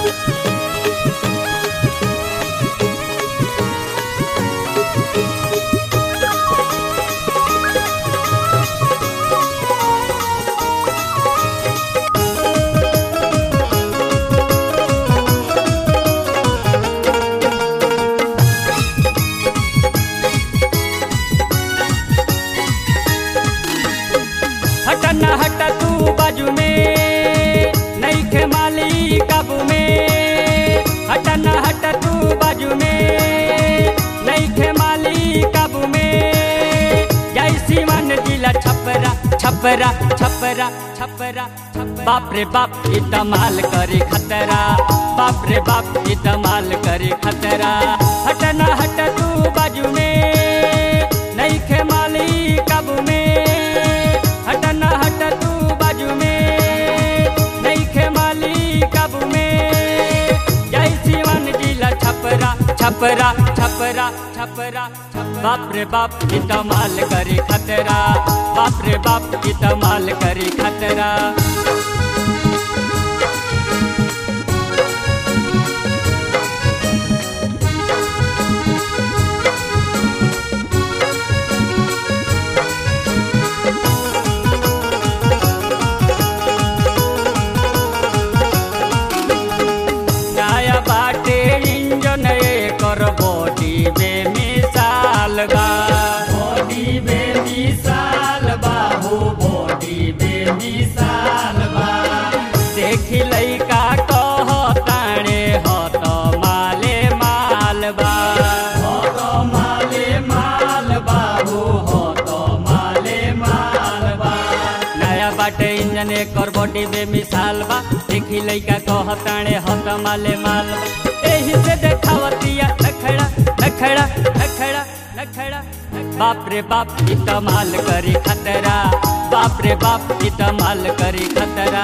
हट न हट तू बाजू में नहीं खे माली काबू में हट न हट तू बाजू में नहीं खे माली काबू में जय सीवन जिला छपरा छपरा छपरा छपरा बाप रे बाप ई तमाल करे खतरा बाप रे बाप ई तमाल करे खतरा हट न हट तू बाजू में नहीं खे माली काबू में हट न हट तू बाजू में नहीं खे माली काबू में जय शिवन जिला छपरा छपरा छपरा छपरा बाप रे बाप की तमाल करे खतरा बाप रे बाप की तमाल करे खतरा नया बाटे इंजन कर बॉडी बेमिसाल बा बॉडी बेमिसाल बा हो बॉडी बेमिसाल बा देखी लइका कह ताणे हत माले माल बा हत माले माल बा हो हत माले माल बा नया बाटे इंजन एकर बॉडी बेमिसाल बा देखी लइका कहताणे हत माले माल बा एही से देखावतिया नखड़ा नखड़ा नखड़ा नखड़ा बाप रे बाप ई तमाल करी खतरा बाप रे बाप ई तमाल करी खतरा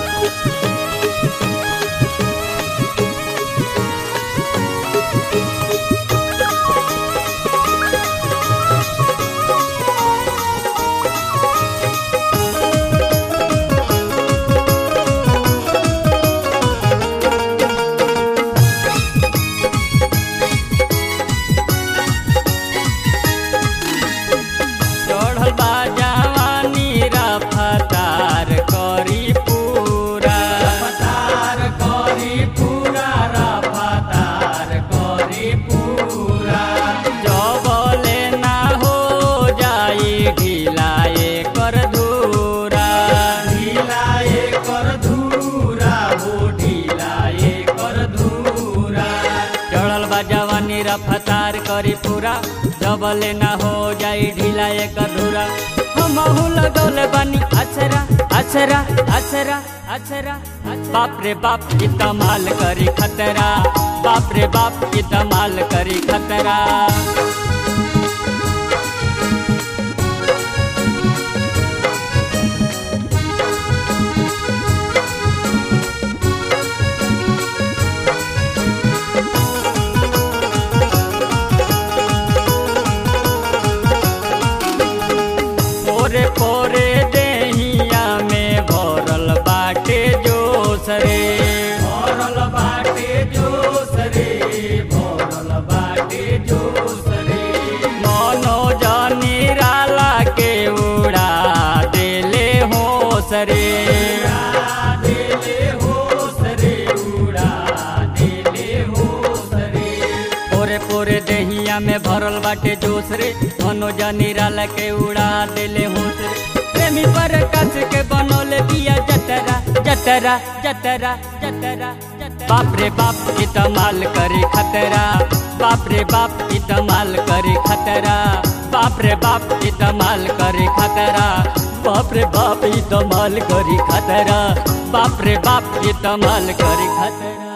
चढ़ल बा जवानी रफ्तार करी पूरा रफ्तार करी पूरा रफ्तार करी पूरा जबले ना हो जाई ढिलाए कर धूरा ढिलाए कर धूरा हो ढिलाए कर धूरा चढ़ल बा जवानी रफ्तार करी पूरा जबले ना हो जाई ढीला एक अधूरा हमहू लगौले बानी अचरा अचरा अचरा अचरा बाप रे बाप की तमाल करी खतरा बाप रे बाप की तमाल करी खतरा पोरे पोरे देहिया में भरल बाटे जोश रे भरल बाटे जोश रे भरल बाटे जोश रे मनो जानी राला के उड़ा देले होश रे देले होश रे उड़ा देले होश रे पोरे पोरे देहिया में भरल बाटे जोश रे मनोजा निराला के उड़ा देले होश रे प्रेमी पर कस के बनोले बिया जतरा जतरा जतरा जतरा बाप रे बाप की तमाल करे खतरा बाप रे बाप की तमाल करे खतरा बाप रे बाप की तमाल करे खतरा बाप रे बाप ई तमाल करी खतरा बाप रे बाप ई तमाल करी खतरा